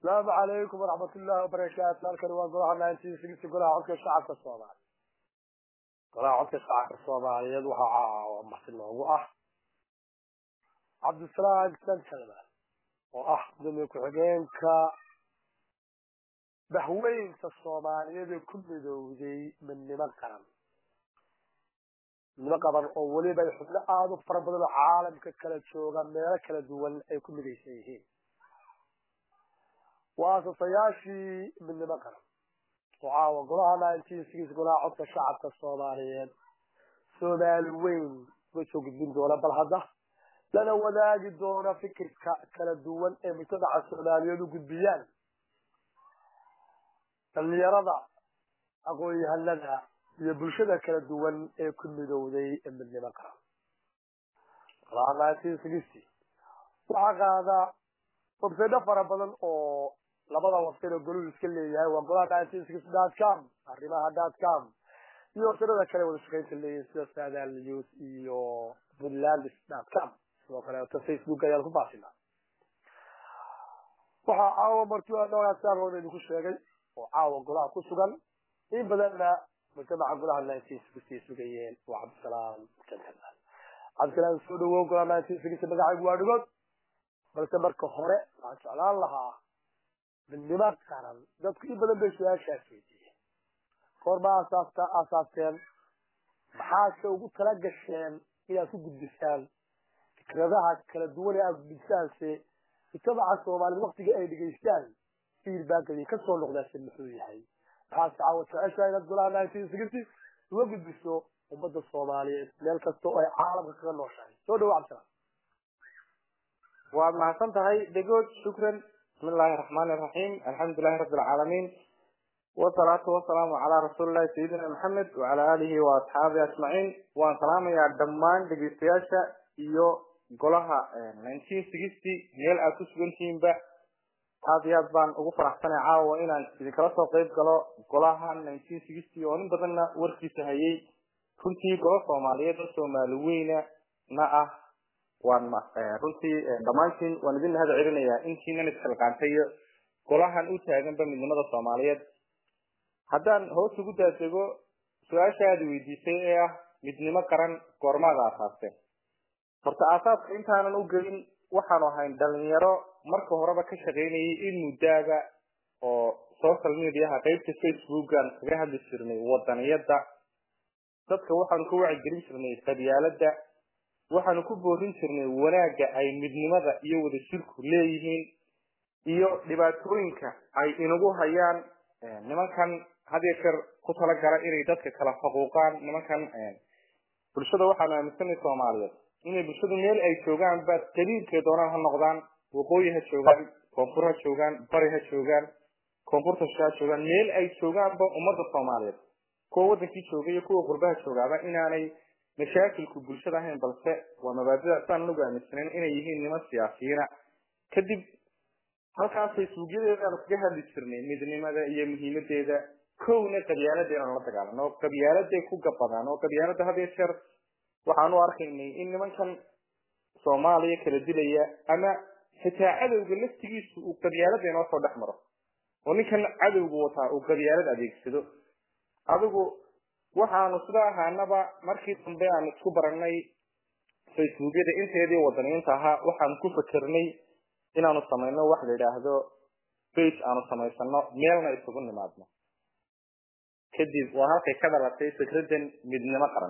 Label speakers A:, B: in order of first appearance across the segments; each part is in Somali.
A: asalaamu calaykum waraxmat ullahi wabarakaatu halkani waa golaha nineteen sixty golaha codka shacabka soomaaliya golaha codka shacabka soomaaliyeed waxaa marti noogu ah cabdisalaam santalman oo ah gudoomiye ku-xigeenka bahweynta soomaaliyeed ee ku midowday midnimo qaran midnimo qaban oo weliba ay xubno aada u fara badan oo caalamka kala jooga meelo kala duwan ay ku midaysan yihiin waa asasayaashii midnimo qaran oo caawa golaha nineteen six golaha codka shacabka soomaaliyeed soomaali weyn uga soo gudbin doona bal hadda lana wadaagi doona fikirka kala duwan ee mujtamaca soomaaliyeed u gudbiyaan dhalinyarada aqoon-yahanada iyo bulshada kala duwan ee ku midowday midnimo qaran golaha nineteen sixty waxaa qaada websaydo fara badan oo labada website oo goluhu iska leeyahay waa golaha nineteen sixty dot com arrimaha dot com iyo websaydada kale wada shaqaynta leeyihin sida saadal news iyo puntlandis dot com sidoo kaleeto facebook ayaan ku faasinaa waxaa caawa martiaa noogaasaan idinku sheegay oo caawa golaha ku sugan in badanna mujtamaca golaha nineteen sixty sugayeen waa cabdisalaam gentleman cabdisalaam soo dhawow golaha nineteen sixty magacaygu waa dhigood balse marka hore waxaan jeclaan lahaa midnimo qaran dadku in badan bay su-aashaas weydiiyeen goorma asaasta aasaasteen maxaase ugu tala gasheen inaad ku gudbisaan fikradaha kala duwan ee aad gudbisaanse mujtamaca soomaaliyed waktiga ay dhegaystaan feedbackadi ka soo noqdaase muxuu yahay maxaase caawa jeceshaha inaad golaha nineteen sixty uga gudbiso ummadda soomaaliyeed meel kasta oo ay caalamka kaga nooshahay soo dhawo cabdisalaam
B: waad mahadsan tahay degood shukran bismi illaahi raxmaani iraxiim alxamdulilahi rabbi alcaalamiin wasalaatu wasalaamu calaa rasuulillahi sayidina maxamed wacala aalihi wa asxaabihi ajmaciin waan salaamayaa dhammaan dhegeystayaasha iyo golaha nineteen sixty meel aad ku sugantihiinba aada iyo aad baan ugu faraxsanay caawa inaan idinkala soo qeyb galo golaha nineteen sixty oo nin badanna warkiisa hayay runtii golo soomaaliyeed oo soomaali weyna na ah waan runtii dhammaantiin waan idin mahad celinayaa intiinan isxilqaantay iyo golahan u taaganba midnimada soomaaliyeed haddaan hoos ugu daadego su-aasha aada weydiisay ee ah midnimo qaran goormaada aasaasteen horta aasaaska intaanan u gelin waxaanu ahayn dhalinyaro marka horeba ka shaqaynayay in muddaaba oo social mediaha qeybta facebookan kaga hadli jirnay wadaniyada dadka waxaanu ka wacigelin jirnay qabyaalada waxaanu ku boorin jirnay wanaagga ay midnimada iyo wadajirku leeyihiin iyo dhibaatooyinka ay inagu hayaan nimankan hadiyo jeer ku talagala inay dadka kala faquuqaan nimankan bulshada waxaanu aaminsanay soomaaliyeed inay bulshadu meel ay joogaanba qabiilkay doonaan ha noqdaan waqooyi ha joogaan koonfur ha joogaan bari ha joogaan koonfurta sha ha joogaan meel ay joogaanba ummadda soomaaliyeed kuwa wadankii jooga iyo kuwa qurbaha joogaaba inaanay mashaakilku bulshada ahayn balse waa mabaadida saan anagu aaminsanayn inay yihiin niman siyaasiyiina kadib halkaas facebookyadeedaanu kaga hadli jirnay midnimada iyo muhiimadeeda kowna qabyaalada inaanu la dagaalano oo qabyaaladay ku gabadaan oo qabyaalada hadiyo jeer waxaan u arkaynay in nimankan soomaaliya kala dilaya ama xitaa cadowga laftigiisu uu qabyaalada inoo soo dhex maro oo ninkan cadowga wataa uu qabyaalad adeegsado adigu waxaanu sida ahaanaba markii dambe aan isku baranay facebookyada inteedii wadaniyiinta ahaa waxaanu ku fakernay inaanu samayno wax la yidhaahdo bage aanu samaysano meelna isugu nimaadno kadib waa halkay ka dhalatay fikradan midnimo qaran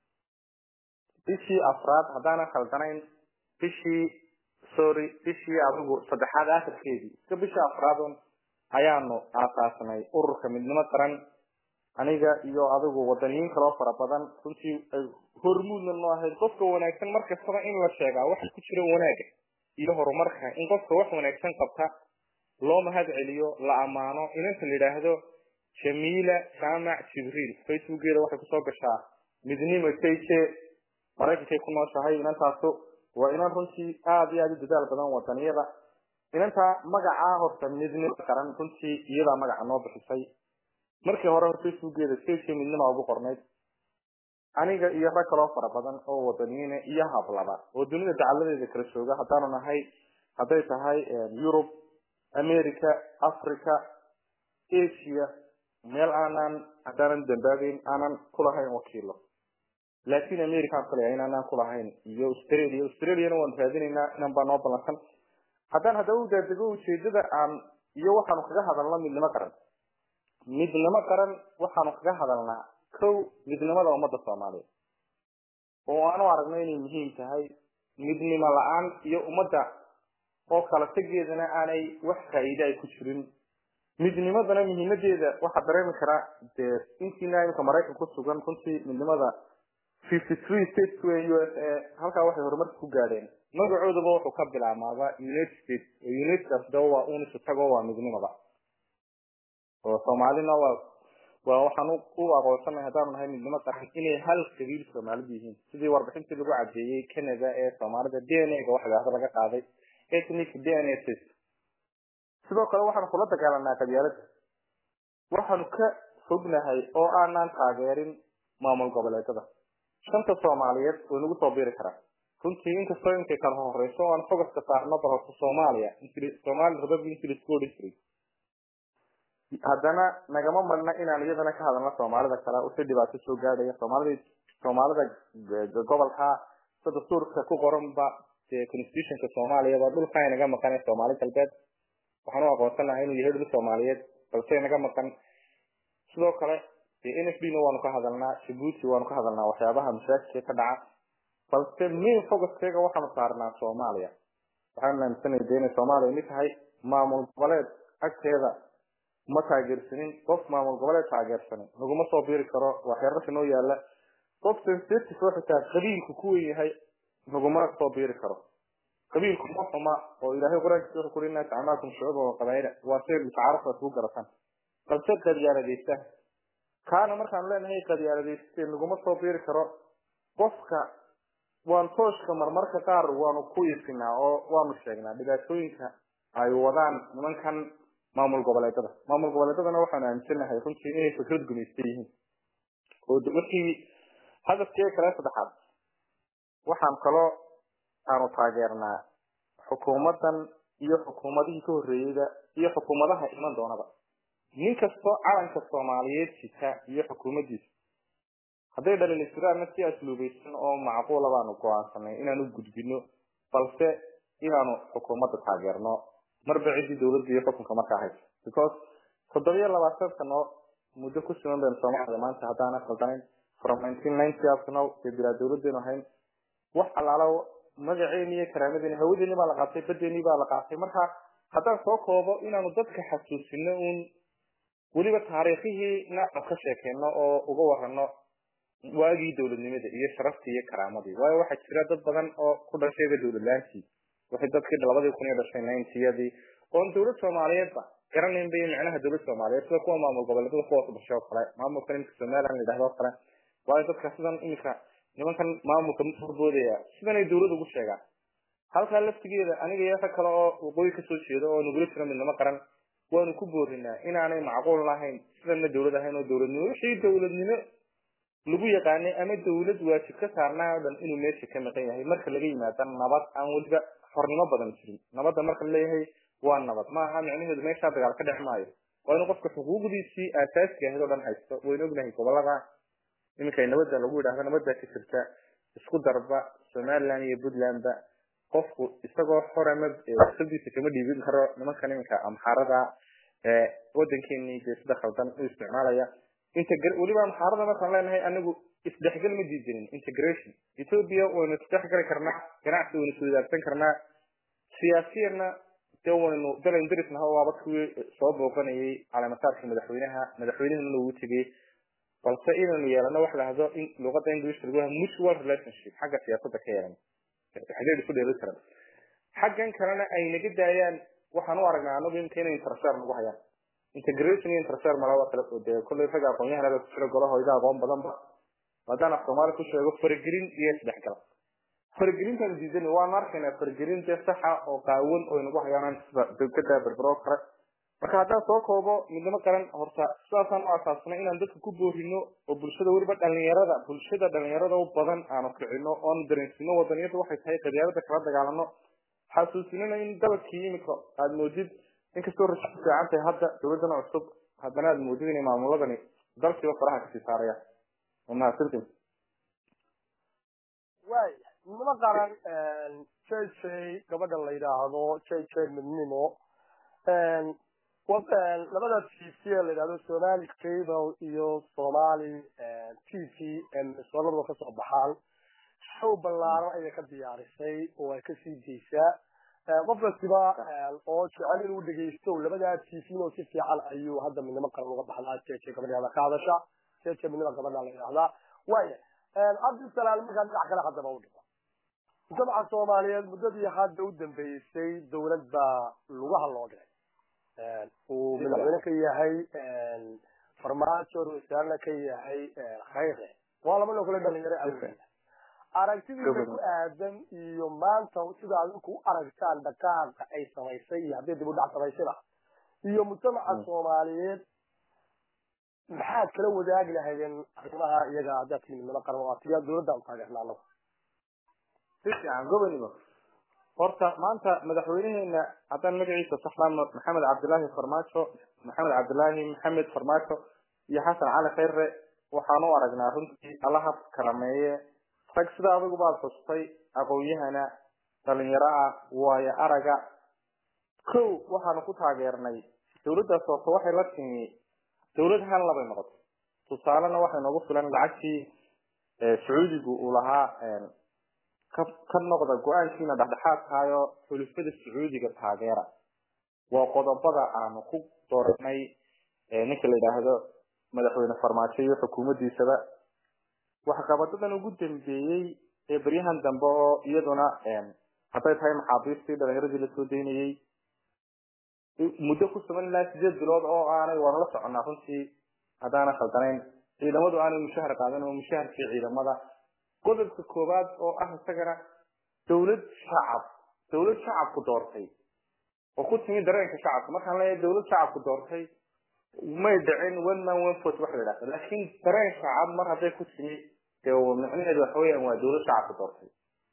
B: bishii afraad haddaanan khaldanayn bishii sorry bishii adigu saddexaad akhirkeedii iska bishii afraadun ayaanu aasaasnay ururka midnimo qaran aniga iyo adigu wadaniyiin kaloo fara badan runtii ay hormuudna noo ahayd qofka wanaagsan markastaba in la sheegaa waxa ku jira wanaaga iyo horumarka in qofka wax wanaagsan qabta loo mahad celiyo la ammaano inanta la yidhaahdo jamiila jaamac jibriil facebookeeda waxay kusoo gashaa midnimo jj maraykankay ku nooshahay inantaasu waa inan runtii aada iyo aada u dadaal badan wadaniyada inantaa magacaa horta midnimo qaran runtii iyadaa magaca noo bixisay markii hore hor facebookeeda jj midnima ugu qornayd aniga iyo rag kaloo fara badan oo wadaniyiina iyo hablaba oo dunida dacaladeeda kala jooga haddaanu nahay hadday tahay yurub america africa asia meel aanan haddaanan dambaabeyn aanan kulahayn wakiilo latin american kalaya inaanaan kulahayn iyo australia australiana waan raadinaynaa inan baa noo ballansan haddaan haddaba u daadego ujeedada aan iyo waxaanu kaga hadalna midnimo qaran midnimo qaran waxaanu kaga hadalnaa kow midnimada ummadda soomaaliyeed oo aanu aragno inay muhiim tahay midnimo la-aan iyo ummadda oo kala tegeedana aanay wax faa'iide ay ku jirin midnimadana muhiimadeeda waxaa dareemi karaa dee intiina imika maraykan ku sugan runtii midnimada fifty three states wey u s a halkaa waxay horumarka ku gaadheen magacoodaba wuxuu ka bilaamaaba united states oo unitedkaas daba waa unisu tago waa midnimada oo soomaalina waa waa waxaan u aqoonsanahay haddaanu nahay midnimo qaran inay hal qabiil soomaalidu yihiin sidii warbixintii lagu cadeeyey canada ee soomaalida d n a ga waxgaada laga qaaday ethnic d n a test sidoo kale waxaanu kula dagaalanaa qabyaalada waxaanu ka fognahay oo aanaan taageerin maamul goboleedada shanta soomaaliyeed way nagu soo biri karaa runtii inkastoo inkay kala horeyso o aan fogaska saarno balse soomaaliya somali republic english school district haddana nagama marna inaan iyadana ka hadalno soomaalida kale wixii dhibaato soo gaadhaya soomaalida soomaalida gobolka sida dastuurka ku qoranba dee constitutionka soomaaliya waa dhulka inaga maqan ee soomaali galbeed waxaan u aqoonsanahay inuu yahay dhul soomaaliyeed balse inaga maqan sidoo kale dee n f d na waanu ka hadalnaa jabuuti waanu ka hadalnaa waxyaabaha mashaakilka ka dhaca balse main focuskeyga waxaanu saarnaa soomaaliya waxaanu aaminsanay de inay soomaaliya mid tahay maamul goboleed agteeda ma taageersanin qof maamul goboleed taageersanin laguma soo biri karo waa xeerarka noo yaala qof sensitive oo xitaa qabiilku ku wen yahay laguma soo biri karo qabiilku ma xuma oo ilaahay qur-aankiisa wuxuu kuri inaa jacalnaakum shucuuba wa qabaa'ila waa shay mutacaarafka isku garataan balse qadyaaladaysta kaana markaanu leenahay qadyaaladayste laguma soo biri karo qofka waan tooshka marmarka qaar waanu ku ifinaa oo waanu sheegnaa dhibaatooyinka ay wadaan nimankan maamul goboleedada maamul goboleedadana waxaanu aaminsanahay runtii inay fikrad gumaysta yihiin oo wixii hadafkee kale saddexaad waxaan kaloo aanu taageernaa xukuumadan iyo xukuumadihii ka horreeyeyda iyo xukuumadaha iman doonaba nin kastoo calanka soomaaliyeed jita iyo xukuumaddiisa hadday dhalin jiraanna si asluubaysan oo macquula baanu go-aansanay inaanu gudbino balse inaanu xukuumadda taageerno marba ciddii dawladda iyo xukunka markaa haysa because toddobiyo labaatan sano muddo ku sugan baynu soomaaliya maanta haddaana khaldanayn from nineteen ninety up to now dee bilaa dawladdeenu ahayn wax allaala magaceeni iyo karaamadeni hawadeeni baa la qaatay badeeni baa la qaatay marka haddaan soo koobo inaanu dadka xasuusino uun weliba taariikhihii nacab ka sheekeyno oo uga warano waagii dawladnimada iyo sharaftii iyo karaamadii waayo waxaa jira dad badan oo ku dhashayba dawladlaantii waxay dadkii labadii kun iyo dhashay ninetiyadii oon dawlad soomaaliyeedba garanayn bay macnaha dawlad soomaaliyeed sida kuwa maamul goboleedada kuwaas dhashay oo kale maamulkan imika somaliland la yidhahdo oo kale waayo dadka sidan imika nimankan maamulka horboodaya sidanay dawlad ugu sheegaan halkaa laftigeeda aniga iyo rag kale oo waqooyi kasoo jeeda oo nagula jira midnimo qaran waanu ku boorinaa inaanay macquul lahayn sidanna dawlad ahayn oo dawladnimo wixii dawladnimo lagu yaqaanay ama dawlad waajib ka saarnaa oo dhan inuu meesha ka maqan yahay marka laga yimaada nabad aan weliba xornimo badan jirin nabadda marka laleeyahay waa nabad ma aha micnaheedu meeshaa dagaal ka dhex maayo waa inuu qofka xuquuqdiisii aasaasiga ahayd oo dhan haysto waynu ognahay gobolada iminka nabadda lagu yidhahdo nabadda ka jirta isku darba somaliland iyo puntlandba qofku isagoo xorama wasadiisa kama dhiibin karo nimankan iminka amxaarada wadankeeni dee sida khaldan u isticmaalaya weliba amxaarada markaan leenahay anagu isdhexgal ma diidanin integration ethiopia waynu isdhexgali karnaa ganacsi waynu iswadaagsan karnaa siyaasiyana dee waynu dalan darisnaha waaba kuwii soo booqanayay caleemasaarka madaxweynaha madaxweynahana ugu tegay balse inaynu yeelano wax lahdo in luqada english lagu yaha mutual relationship xagga siyaasadda ka yeelan xageed isku dheeli karan xaggan kalena ay naga daayaan waxaan u aragnaa anagu imka inay intershar nagu hayaan integration iyo intershar malaba kale oo dee kolley ragga aqoon-yahanada ku jira golaha iga aqoon badanba haddaan af soomaali ku sheego faragelin iyo isdhexgal faragelintaan diidan waan arkaynaa faragelin dee saxa oo qaawan oo inagu hayaan sida degada berbero kale marka haddaan soo koobo midnimo qaran horta sidaasaan u asaasnay inaan dadka ku boorino oo bulshada weliba dhalinyarada bulshada dhalinyarada u badan aanu kicino oonu dareensino wadaniyadu waxay tahay qadyaalada kala dagaalano xasuusinana in dalabkii imika aada moodid inkastoo rajo ku fiican tahay hadda dowladana cusub haddana aad moodid inay maamuladani dalkiiba faraha kasii saarayaan waa mahadsantin
A: waay nima qaran j j gabadha la yidhaahdo j j midnimo labada t v la yidhahdo somali cable iyo somali t v soolada kasoo baxaan show ballaaran ayay ka diyaarisay oo ay kasii deysaa qof kastiba oo jecel inuu dhegeysto labadaa t v oo si fiican ayuu hadda midnimo qaran uga baxdaa j j gabadheeda ka hadasha j j midnimo gabadha la yidhahdaa waaya cabdisalaam markaa dhinac kale haddaba u dhigo mujtamaca soomaaliyeed muddadii hadda u dambeysay dowlad baa lugaha loo dhigay uu madaxweyne ka yahay farmaajo ra-iisaarna ka yahay khayre waa laba noo kale dhalinyaro awgeed aragtidiisa ku aadan iyo maanta sida adinku u aragtaan dhaqaaqa ay samaysay iyo haddii dib u dhac samaysada iyo mujtamaca soomaaliyeed maxaad kala wadaagi lahaydeen arrimaha iyaga haddaad tihi midnimo qaran oo tiyaa dowladda u taageerna anagu
B: si fiican goboniba horta maanta madaxweyneheena haddaan magaciisa saxlaano maxamed cabdilaahi farmaajo maxamed cabdilaahi maxamed farmaajo iyo xasan cali khayre waxaan u aragnaa runtii allaha karameeye rag sida adigu baad xustay aqoon-yahana dhalinyaro ah waayo araga kow waxaanu ku taageernay dowladdaas horta waxay la timi dowlad hal labay noqotay tusaalena waxay noogu filan lacagtii sacuudigu uu lahaa ka ka noqda go-aankiina dhexdhexaadkaayo xulufada sacuudiga taageera waa qodobada aanu ku dooranay ninka la yidhaahdo madaxweyne farmaajo iyo xukuumaddiisaba waxqabadadan ugu dambeeyey ee beryahan dambe oo iyaduna hadday tahay maxaabiistii dhalinyaradii lasoo daynayey muddo ku sugan ilaa sideed bilood oo aanay waanu la soconnaa runtii haddaana khaldanayn ciidamadu aanay mushahar qaadan oo mushaharkii ciidamada qodobka koowaad oo ah isagana dowlad shacab dowlad shacabku doortay oo ku timi dareenka shacabka markaan leeyahay dowlad shacabku doortay may dhicin one man one vote wax la yidhahdo laakiin dareen shacab mar hadday ku timi dee micnaheedu waxa weeyaan waa dowlad shacabku doortay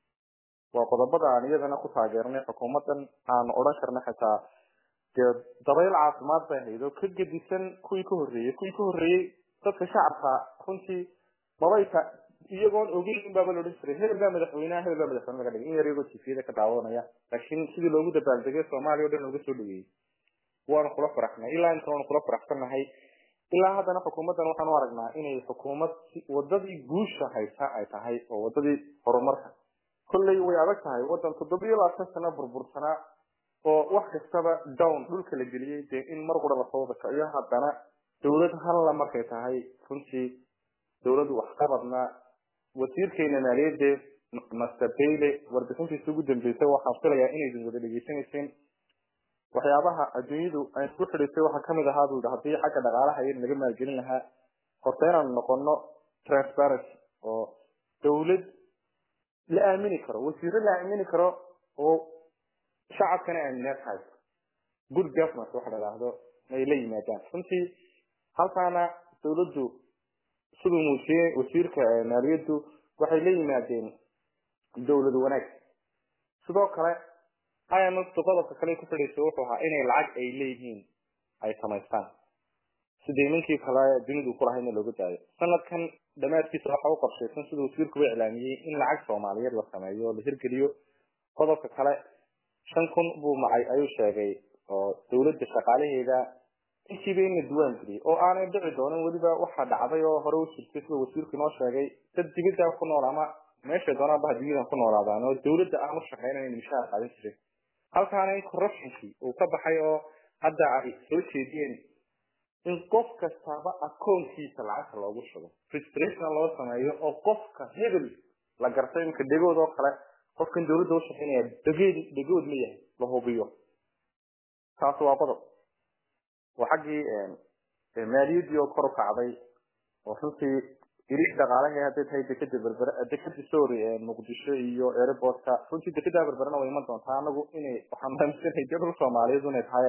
B: waa qodobada aan iyadana ku taageernay xukuumadan aan odhan karna xitaa dee dabayl caafimaad bay ahayd oo ka gedisan kuwii ka horreeyey kuwii ka horreeyey dadka shacabka runtii mabayta iyagoon ogeyn baaba la odhan jiray hebel baa madaxweynaha hebel baa madaxweyne laga dhigay in yar iyagoo tifiyada ka daawanaya laakiin sidii loogu dabaaldegay soomaaliya o dhan looga soo dhaweeyey waanu kula faraxnay ilaa inta waanu kula faraxsannahay ilaa haddana xukuumaddan waxaan u aragnaa inay xukuumad wadadii guusha haysa ay tahay oo wadadii horumarka kolley way adag tahay waddan toddobiyo labaatan sano burbursanaa oo wax kastaba down dhulka la geliyey dee in mar qura lasoo wada kaciyo haddana dowlad halla markay tahay runtii dowlad waxqabadna wasiirkeena maaliyadde master bayle warbixintiisa ugu dambeysay waxaan filayaa inaydin wada dhegeysanayseen waxyaabaha adduunyadu ay ku xidhisay waxaa kamid ahaa buu yidhi haddii xagga dhaqaalaha iyada laga maalgelin lahaa horta inaanu noqono transparency oo dowlad la aamini karo wasiiro la aamini karo oo shacabkana aaminaad hayso good government waxa la idhaahdo ay la yimaadaan runtii halkaana dowladdu siduu muujiyey wasiirka maaliyaddu waxay la yimaadeen dowlad wanaag sidoo kale imftu qodobka kale ku fadhiisa wuxuu ahaa inay lacag ay leeyihiin ay samaystaan sidii ninkii kale dunidu ku lahaydna looga daayo sanadkan dhammaadkiisa waxa u qorshaysan siduu wasiirkuba iclaamiyey in lacag soomaaliyeed la sameeyo oo la hirgeliyo qodobka kale shan kun buu macay ayuu sheegay oo dowladda shaqaalaheeda intiiba in la duwaan geliyay oo aanay dhici doonin weliba waxaa dhacday oo hore u jirtay sida wasiirku inoo sheegay dad dibadda ku nool ama meeshay doonaan baha dunyadan ku noolaadaan oo dowladda aan u shaqaynayn in mishaar qaadan jirin halkaana in corruptionkii uu ka baxay oo hadda ay soo jeediyeen in qof kastaba akoonkiisa lacagta loogu shubo registration loo sameeyo oo qofka hebel la gartay iminka dhegood oo kale qofkan dowladda u shaqaynaya dhegeed dhegood ma yahay la hubiyo taas waa qodob waa xaggii maaliyaddii oo kor u kacday oo runtii irish dhaqaalaha hadday tahay dekeda berbere dekeda sorry muqdisho iyo airportka runtii dekeda berberena way iman doontaa anagu inay waxaan aaminsanahay dee dhul soomaaliyeed inay tahay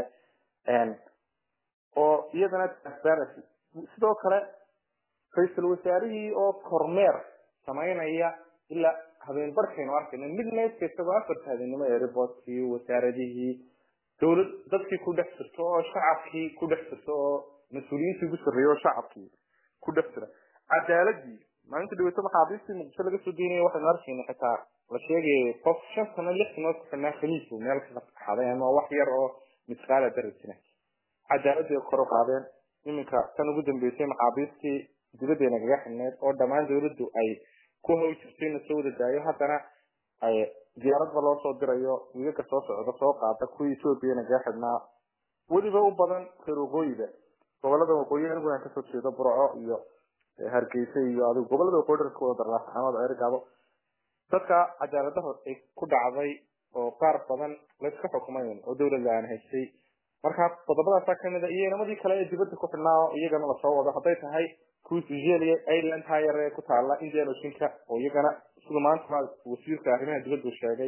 B: oo iyadana transparency sidoo kale ra-iisul wasaarihii oo kormeer samaynaya ilaa habeen barkaynu arkayno midnight isagoo afarta habeenimo airportkii wasaaradihii dowlad dadkii ku dhex jirto oo shacabkii ku dhex jirto oo mas-uuliyiintii ugu sarreeyay oo shacabkii ku dhex jira cadaaladii maalinta dhaweyto maxaabiistii muqdisho laga soo deynaya waxaynu arkayna xitaa la sheegayay qof shan sano lix sanood ku xidhnaa khamiisbu meel ka qaxaday ama wax yar oo misqaala darajina cadaaladii kor u qaadeen iminka tan ugu dambeysay maxaabiistii dibadeena kaga xidhneyd oo dhammaan dowladdu ay ku haw jirtay in lasoo wada daayo haddana ay diyaaradba loo soo dirayo wiigaga soo socda soo qaada kuwii ethoobiana kaga xidhnaa weliba u badan reer waqooyiga gobolada waqooyi aniguna kasoo jeedo burco iyo hargeysa iyo adigu gobolada waqooyi dharka wada darlaasxamada ergaabo dadka cadaaladaha ay ku dhacday oo qaar badan layska xukumayn oo dowladda aan haystay marka qodobadaasaa kamid a iyo inamadii kale ee dibadda ku xidhnaa oo iyagana lasoo wado hadday tahay kuwii nigeria ireland hire ee ku taala indian oceanka oo iyagana sida maanta wasiirka arrimaha dibaddu sheegay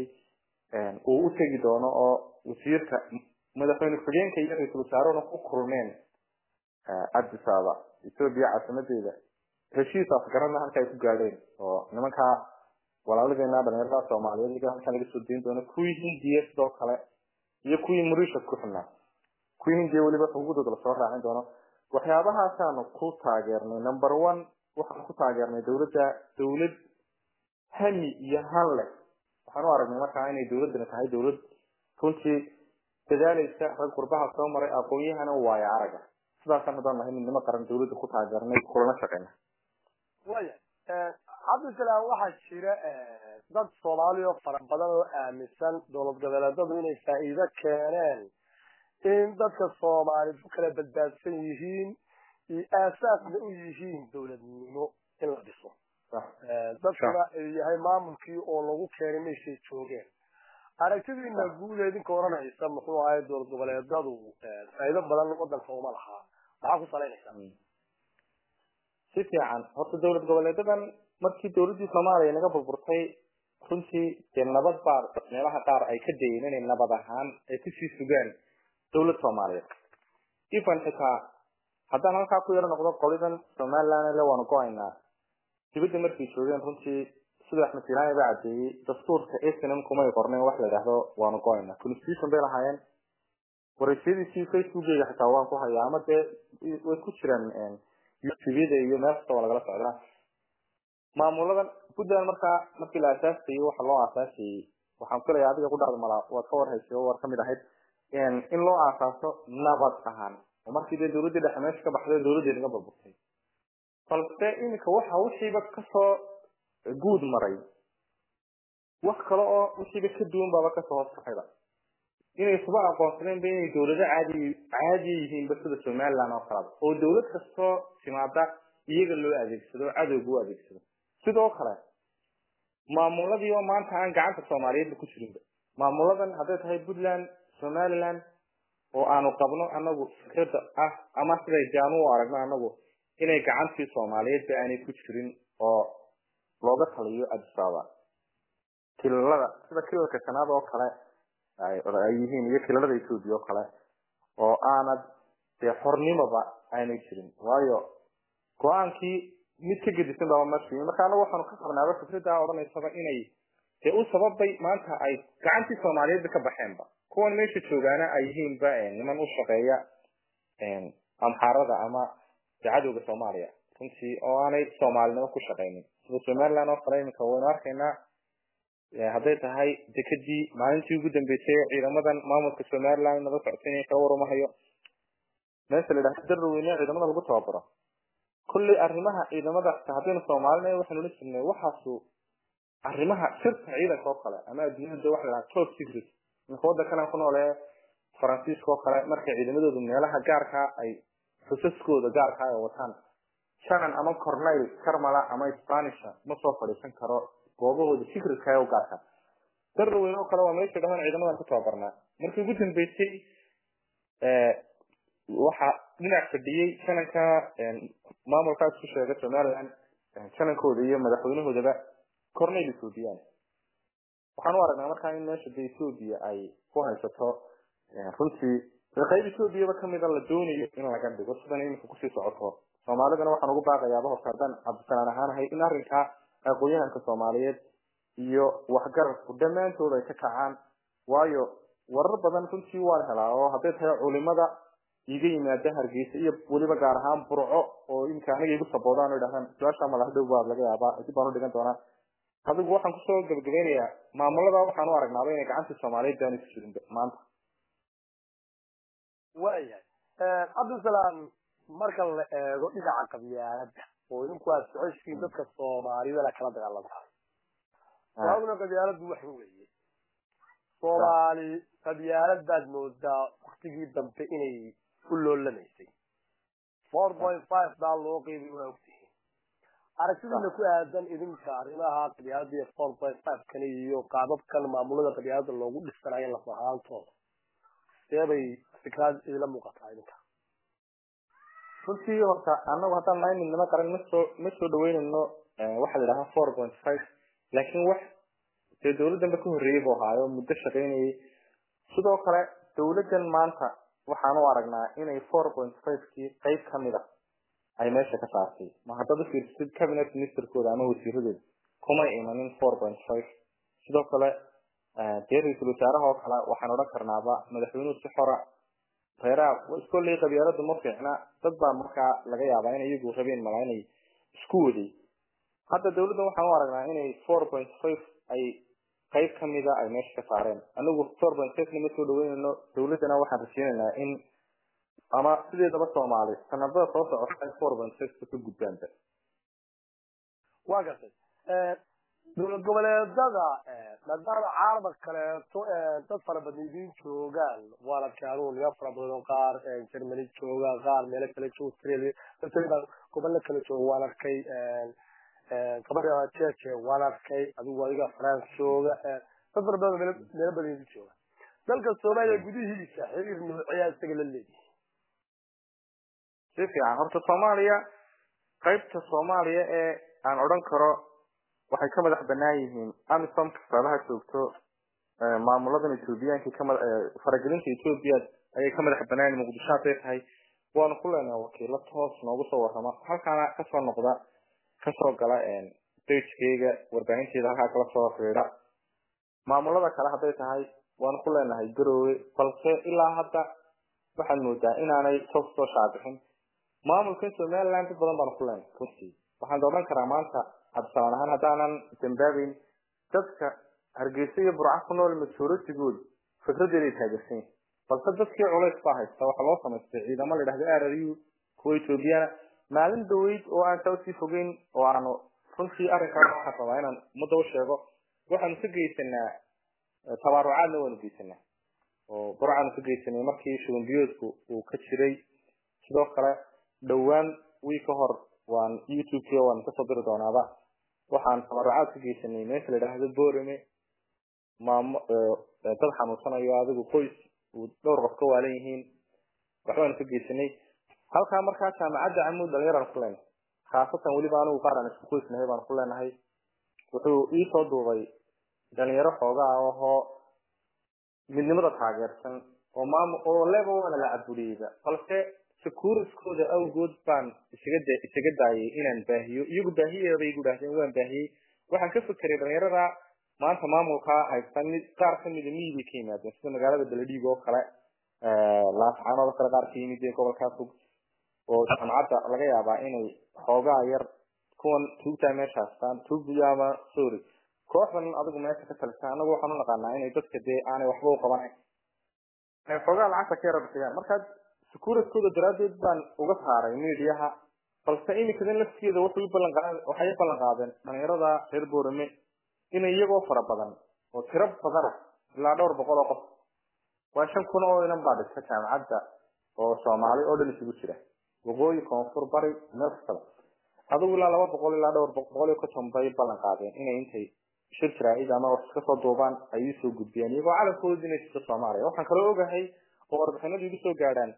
B: uu u tegi doono oo wasiirka madaxweyne ku-xigeenka iyo ra-iisul wasaarehuna ku kulmeen addis ababa ethoobia caasimadeeda heshiis afgarana halka ay ku gaadheen oo nimankaa walaaladeena dhalinyarada soomaaliyeed iyaga halkan laga soo deyn doono kuwii hindiya sidoo kale iyo kuwii mauritius ku xidhnaa kuwii hindiya weliba xuquuqdooda lasoo raacin doono waxyaabahaasaan ku taageernay number one waxaan ku taageernay dowladda dowlad hami iyo han leh waxaan u aragnay markaa inay dowladdani tahay dowlad runtii dadaalaysa rag qurbaha soo maray aqoon-yahana waaya araga sidaasaan haddaan nahay midnimo qaran dowladda ku taageernay kulana shaqeyna
A: waya cabdisalaam waxaa jira dad soomaaliya oo fara badan oo aaminsan dowlad goboleedadu inay faa'iido keeneen in dadka soomaaliyed ku kala badbaadsan yihiin iyo aasaasna u yihiin dowladnimo in la dhiso dadkuna ay yahay maamulkii oo lagu keenay meeshay joogeen aragtidiina guud idinka oranaysa muxuu ahay dowlad goboleedadu faa'iido badan wadanka uma lahaa maxaa ku salaynaysaa
B: si fiican horta dowlad goboleedadan markii dowladdii soomaaliya naga burburtay runtii dee nabad baa meelaha qaar ay ka dayeen inay nabad ahaan ay kusii sugaan dowlad soomaaliyeed ifan xitaa haddaan halkaa ku yaro noqdo qolidan somaliland le waanu go-aynaa dibadda markay joogeen runtii sida axmed silaani baa cadeeyey dastuurka snm kumay qorneen wax la yidhaahdo waanu go-aynaa constitution bay lahaayeen wareysyadiisii facebookeyga xitaa waan ku hayaa ama dee way ku jiraan youtubeyada iyo meel kasta waa lagala socdaa maamuladan puntland markaa markii la aasaasayey waxa loo aasaasayey waxaan filaya adiga ku dhacda malaa waad ka warhaysay oo waad kamid ahayd in loo aasaaso nabad ahaan oo markii dee dowladdii dhexe meesha ka baxday dowladdii naga burburtay balse iminka waxa wixiiba kasoo guud maray wax kale oo wixiiba ka duwan baaba kasoo hoos baxayba inay isuba aqoonsadeenba inay dowlado caadi caadiya yihiinba sida somaliland oo kaleba oo dowlad kastoo timaada iyaga loo adeegsado cadowga u adeegsado sidoo kale maamuladii oo maanta aan gacanta soomaaliyeedba ku jirinba maamuladan hadday tahay puntland somaliland oo aanu qabno anagu fikrada ah ama siday jaanu u aragno anagu inay gacantii soomaaliyeedba aanay ku jirin oo looga taliyo addis ababa kilalada sida kilalka shanaad oo kale ay yihiin iyo kilalada ethoobia oo kale oo aanad dee xornimoba aanay jirin waayo go-aankii mid ka gedisan baba marsi marka anagu waxaanu ka qabnaaba fikrada odhanaysaba inay dee u sababay maanta ay gacantii soomaaliyeedba ka baxeenba kuwan meesha joogaana ay yihiinba niman u shaqeeya amxaarada ama dee cadowga soomaaliya runtii oo aanay soomaalinimo ku shaqeynin sida somaliland oo kale iminka waynu arkaynaa hadday tahay dekadii maalintii ugu dambeysay ciidamadan maamulka somaliland nala socotay inay kala warumahayo meesha la yidhahdo darweyne ciidamada lagu tababaro kolley arrimaha ciidamada haddaynu soomaalina waxaynu la jirnay waxaasu arrimaha sirta ciidanka oo kale ama adduunyada waxa la top secret ninka waddankan ku noole faransiiska oo kale markay ciidamadoodu meelaha gaarka ay xusaskooda gaarka ay wataan shanan ama cornel carmala ama spanisha ma soo fadhiisan karo goobahooda secretka ee u gaarka darweyne oo kale waa meesha dhahan ciidamadan ku tababarnaa markii ugu dambeysay waxa dhinac fadhiyey shananka maamulkaas ku sheega somaliland shanankooda iyo madaxweynahoodaba cornel ethoobiyan waxaan u aragnaa markaa in meesha de ethoobia ay ku haysato runtii qayb ethoobiaba kamida la doonayo in laga dhigo sidan iminka kusii socoto soomaalidana waxaan ugu baaqayaaba horta haddaan cabdisalaan ahaanahay in arrinkaa aqoon-yahanka soomaaliyeed iyo waxgarabku dhammaantood ay ka kacaan waayo warar badan runtii waan helaa oo hadday tahay culimada iga yimaada hargeysa iyo weliba gaar ahaan burco oo imika aniga igu saboodaan oo idhahdaan su-aasha madax dhow baad laga yaabaa dib baan u dhigan doonaa adigu waxaan kusoo gabagabeynayaa maamulada waxaan u aragnaaba inay gacantii soomaaliyeed daani ku jirin maanta
A: waayahay cabdisalaam marka la eego dhinaca qabyaalada oo idinku aad socoshiin dadka soomaaliyada kala dagaalantahay waaguna qabyaaladu waxa weeye soomaali qabyaalad baad moodaa waktigii dambe inay u loolanaysay four point five baa loo qeybiy waa ogtihiin aragtidiina ku aadan idinka arrimaha qabyaalada iyo four point five kan iyo qaababkan maamulada qabyaalada loogu dhisanayo laf ahaantooda seebay fikraad idila muuqataa idinka
B: runtii horta anagu haddaan nahay midnimo qaran ma soo ma soo dhaweynayno waxaa la yidhahaa four point five laakiin wax dee dawladdanba ka horreeyey buu ahaayo muddo shaqaynayay sidoo kale dawladdan maanta waxaan u aragnaa inay four point five kii qayb kamid a ay meesha ka saartay ma haddaad ufiirsatid cabinet ministerkooda ama wasiiradooda kumay imanin four point five sidoo kale dee ra-iisul wasaaraha oo kale waxaan odhan karnaaba madaxweynuhu si xora reeraha iskolley qabyaaladu ma fiicna dad baa markaa laga yaabaa in iyagu rabeen malaa inay isku waday hadda dawladdan waxaan u aragnaa inay four point five ay qayb kamida ay meesha ka saareen anigu four point five nama soo dhaweynayno dawladdana waxaan rajeynaynaa in ama sideedaba soomaali sanadada soo socota ay four point five ka gudbaanba
A: waa gartay dowlad goboleedada maadaama caalamka kaleeto dad fara badan idiin joogaan waan arkay anugu niman fara badan oo qaar germany jooga qaar meelo kale jooga australia australia gobollo kale jooga waan arkay gabadha jeje waan arkay adigu adiga france jooga dad fara badan meelo meelo badan idiin jooga dalka soomaaliya gudihiisa xiriir noocyaa isaga la leeyahay
B: si fiican horta soomaaliya qaybta soomaaliya ee aan odhan karo waxay ka madax banaan yihiin amisom kastaadaha joogto maamuladan ethoobiyaanka kama faragelinta ethoobia ayay ka madax banaan yihiin muqdisho hadday tahay waanu ku leenahay wakiilo toos noogu soo warrama halkaana kasoo noqda kasoo gala dagekeyga warbaahinteeda halkaa kala soo fiidha maamulada kale hadday tahay waanu ku leenahay garoowe balse ilaa hadda waxaad moodaa inaanay toos soo shaabixin maamulkan somaliland dad badan baanu ku leenahay runtii waxaan odhan karaa maanta cabdisalaan ahaan haddaanan dambaabeyn dadka hargeysa iyo burca ku nool majoritigood fikradeeday taageersan yihin balse dadkii culays baa haysta waxaa loo samaystay ciidamo la yidhahdo r r u kuwa ethoobiyaana maalin dhaweyd oo aan saa usii fogeyn oo aanu runtii arrinkaas waxaan rabaa inaan ummadda u sheego waxaanu ka geysanaa tabaarucaadna waanu geysanaa oo burcaanu ka geysanay markii shubanbiyoodku uu ka jiray sidoo kale dhowaan wii ka hor waan youtube waan kasoo diri doonaaba waxaan tabarucaad ka geysanay meesha la yidhaahdo borame maamo dad xanuunsanayo adigu qoys uu dhowr qof ka waalan yihiin waxbaanu ka geysanay halkaa markaa jaamacadda camuud dhalinyaraan ku leenahay khaasatan weliba anigu qaar aan isku qoysnahay baan ku leenahay wuxuu iisoo duubay dhalinyaro xoogaa ahoo midnimada taageersan oo maam oo leba waana la cabudiyeyba balse securiskooda awgood baan isaga da isaga daayay inaan baahiyo iyagu baahiyeeda bay igu dhahdeen waan baahiyey waxaan ka fekeray dhalinyarada maanta maamulkaa haysta mid qaar kamida miyiday ka yimaadeen sida magaalada beledhiig oo kale laascaanood oo kale qaar ka yimid ee gobolkaa fog oo jaamacadda laga yaabaa inay xoogaa yar kuwan tuugtaa meesha haystaan tuugbiyo ama sorry kooxdan adigu meesha ka talisa anagu waxaan u naqaanaa inay dadka dee aanay waxba u qabanayn ay xoogaa lacagta ka yara bixiyaan markaa securitkooda daraaddeed baan uga saaray mediaha balse iminkadan laftigeeda waxay ballan waxay ballan qaadeen dhalinyarada reer boorame inay iyagoo fara badan oo tiro badana ilaa dhowr boqol oo qof waa shan kun oo inan baa dhigta jaamacadda oo soomaali oo dhan isugu jira waqooyi koonfur bari meel kastaba adigu ilaa laba boqol ilaa dhowr boqol iyo konton bay ballan qaadeen inay intay shir jaraa'id ama wax iska soo duubaan ay iisoo gudbiyaan iyagoo calankooda inay jirto soomaaliya waxaan kaloo ogahay oo warbixinadu igu soo gaadhaan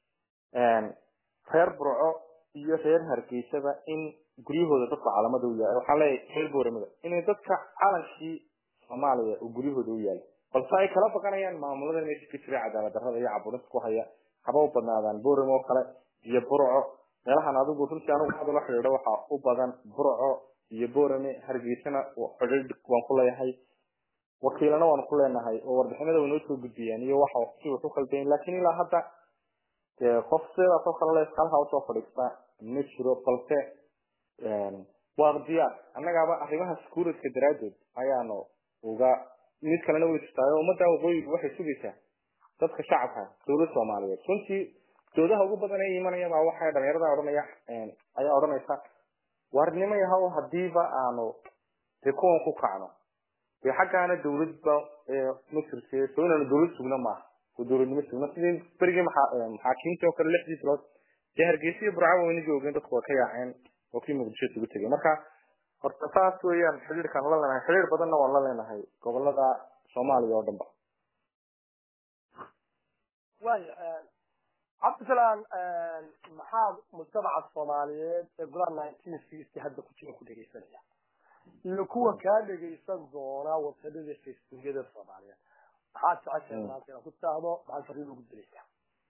B: reer burco iyo reer hargeysaba in guryahooda dadka calamada u yaala waxaan leeyahay reer booramada inay dadka calankii soomaaliya uu guryahooda u yaalo balse ay kala baqanayaan maamulada meesha ka jira cadaalad darrada iyo caburinta ku haya haba u badnaadaan boorame oo kale iyo burco meelahan adigu runtii anigu hadda la xidhiidho waxaa u badan burco iyo boorame hargeysana xidhiidh waan ku leeyahay wakiilana waanu ku leenahay oo warbixinada way noo soo gudbiyaan iyo waxa si wax u khaldayn laakiin ilaa hadda dee qof sidaas oo kale lees halkaa usoo fadhiista ma jiro balse waa diyaar annagaaba arrimaha securityka daraaddeed ayaanu uga mid kalena way jirtaayo ummadda waqooyigu waxay sugaysaa dadka shacabka dowlad soomaaliyeed runtii doodaha ugu badan ee imanayabaa waxay dhalinyarada odhanaya ayaa odhanaysa waarnimo yahow hadiiba aanu dee kuwan ku kacno dee xaggaana dawladba ma jirte soo inaanu dawlad sugno maaha oo dawladnimo sugno sidii berigii maxaakiimtii oo kale lixdii bilood dee hargeysa iyo burcaba wayna joogeen dadku waa ka yaaceen oo kii muqdisho isugu tegay marka horta saas weeyaan xidhiirkaan la leenahay xidhiir badanna waan la leenahay gobolada soomaaliya oo dhan ba
A: waya cabdisalaan maxaa mujtamaca soomaaliyeed ee golaha nineteen sixty hadda ku jira ku dhegaysanaya iyo kuwa kaa dhegaysan doona wasadada facebookyada soomaaliyeed maxaad jeceshahay maanta inaad ku taahdo maxaad fariin ugu dilaysaa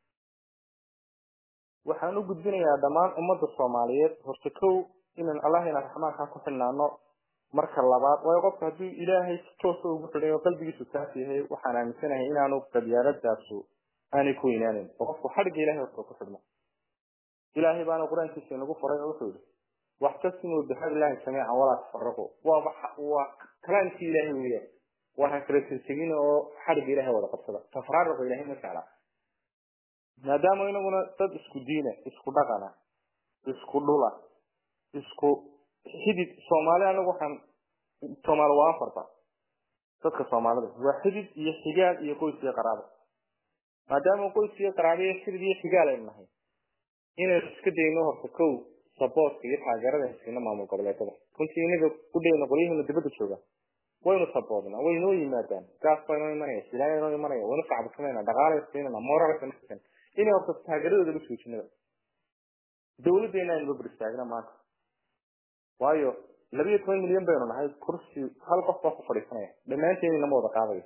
B: waxaan u gudbinayaa dhammaan ummadda soomaaliyeed horta kow inaan allahina raxmaanka ku xidhnaano marka labaad waayo qofka hadduu ilaahay si toosa ugu xidhay oo qalbigiisu taas yahay waxaan aaminsanahay inaanu qabyaaladaasu aanay ku weynaanin oo qofku xadhigga ilahay horta ku xidhmo ilaahay baana qur-aankiisa inagu faray oo wuxuu yihi waxtasimuu bixablillahi jamiican walaa tafaraqu waa waa kalaamkii ilaahay weeyaan waxaan kala tegtegin oo xadhigga ilahay wada qabsada tafraariqo ilahay ma jeclaa maadaama inaguna dad isku diina isku dhaqana isku dhula isku xidid soomaali anagu waxaan soomaali waa afarta dadka soomaalida waa xidid iyo xigaal iyo qoys iyo qaraabo maadaama qoys iyo qaraabo iyo xidid iyo xigaal aynu nahay inaynu iska dayno horta kow saboortka iyo taageerada haysiino maamul goboleedada runtii inaga u dhayno qolyaheena dibadda jooga waynu saboodnaa way noo yimaadaan gaas baa inoo imanaya silaaya inoo imanaya waynu sacabsanayna dhaqaalay siinana moral sanaysan inay horta taageeradooda la suujinada dawladdeena aynu babir istaagna maanta waayo labiyo toban milyan baynu nahay kursi hal qof baa ku fadhiisanaya dhammaanteen inama wada qaadayo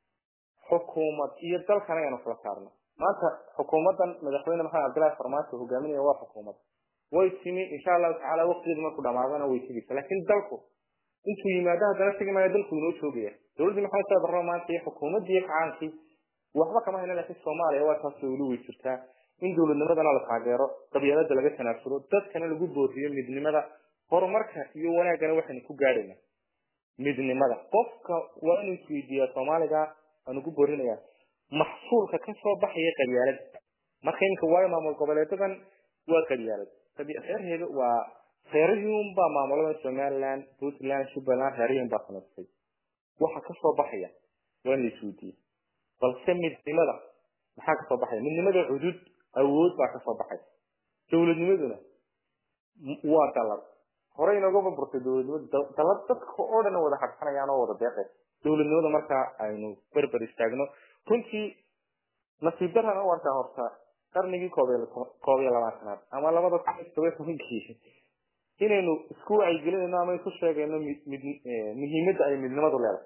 B: xukuumad iyo dalkana aynu kala saarno maanta xukuumaddan madaxweyne maxamed cabdillahi farmaajo hogaaminaya waa xukuumad way timi insha allahu tacaala waqtigeedu markuu dhamaadana way tegeysa laakiin dalku intuu yimaado haddana tegi maayo dalku inoo joogaya dowladdii maxamed saad barro maanta iyo xukuumaddii kacaankii waxba kama hayna laakiin soomaaliya waa taas weli way jirtaa in dowladnimadana la taageero qabyaalada laga tanaasulo dadkana lagu booriyo midnimada horumarka iyo wanaaggana waxaynu ku gaadhayna midnimada qofka waa inuu isweydiiyaa soomaaliga aan ugu boorinayaa maxsuulka kasoo baxaya qabyaalada marka iminka waayo maamul goboleedadan waa qabyaalad reerheeda waa reerihii baa maamulada somaliland puntland jubbaland reerihii baa samaystay waxa kasoo baxaya waa in la isweydiiye balse midnimada maxaa kasoo baxaya midnimada cudud awood baa kasoo baxay dowladnimaduna waa dalad horey inooga burburtay dowladnimadu dalad dadka oo dhan wada hadsanayaan oo wada deeqay dowladnimada markaa aynu berber istaagno runtii nasiib darana u arkaa horta qarnigii koob koob iyo labaatanaad ama labada kun iyo todoba tobankii inaynu isku wacyigelinayno ama isu sheegayno muhiimadda ay midnimadu leedahay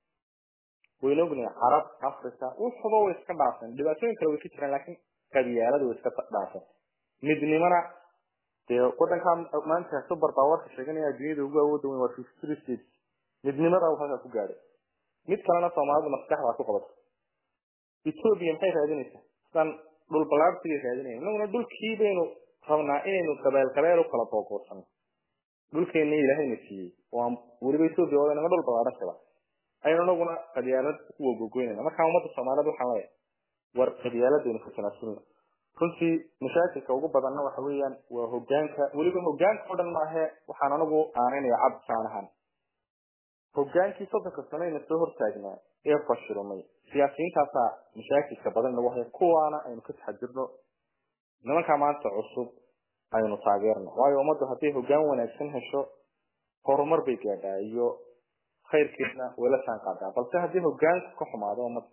B: waynu ognahay carab africa wuxuba way iska dhaafeen dhibaatooyin kale way ka jiraan laakiin qabyaalada way iska dhaafeen midnimana dee wadankaa maanta super powerka sheeganaya adduunyada ugu awooda weyn waa fifty three states midnimada uu halkaa ku gaadhay mid kalena soomaalidu maskaxdaa ku qabato ethiopia maxay raadinaysaa sidaan dhul balaarsigay raadinaya inaguna dhulkii baynu rabnaa inaynu qabeel qabeel u kala boogoosano dhulkeena ilaahayna siiyey waa weliba ethiopia oo inaga dhul balaaran kaba aynu inaguna qabyaalad ku wagogoynayna markaa ummadda soomaaliyed waxaan leeyahay war qabyaaladaynu ka tanaasulna runtii mashaakilka ugu badanna waxa weeyaan waa hogaanka weliba hogaanka oo dhan maahe waxaan anigu aaninaya cabdi saanahan hogaankii soddonka saneyna soo hortaagnaa ee fashilmay siyaasiyiintaasaa mashaakilka badan nagu haya kuwaana aynu ka taxadirno nimankaa maanta cusub aynu taageerno waayo ummaddu hadday hogaan wanaagsan hesho horumar bay gaadhaa iyo khayrkeedna way la jaan qaadaa balse haddii hogaanku ka xumaado ummadda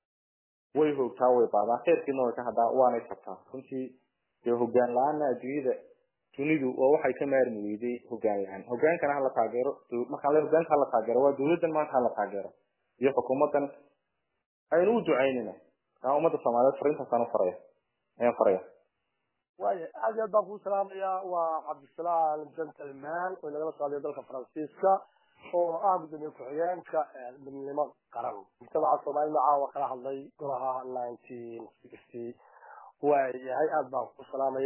B: way hoogtaa way baadaa khayrkeedna way ka hadhaa waanay tabtaa runtii dee hogaan la-aanna adduunyada dunidu waa waxay ka maarmi weyday hogaan la-aan hogaankana hala taageero markaan le hogaanka hala taageero waa dawladdan maanta hala taageero iyo xukuumaddan aynu u ducaynayna kaa ummadda soomaaliyeed fariintaasaan u faraya ayaan faraya
A: waaya aad iyo aad baan kuu salaamayaa waa cabdisalaam gentleman oo inagala socday dalka faransiiska oo ah gudoomiye ku-xigeenka midnimo qaran mujtamaca soomaalida caawa kala hadlay golaha nineteen sixty waayahay aada baan ku salaamaya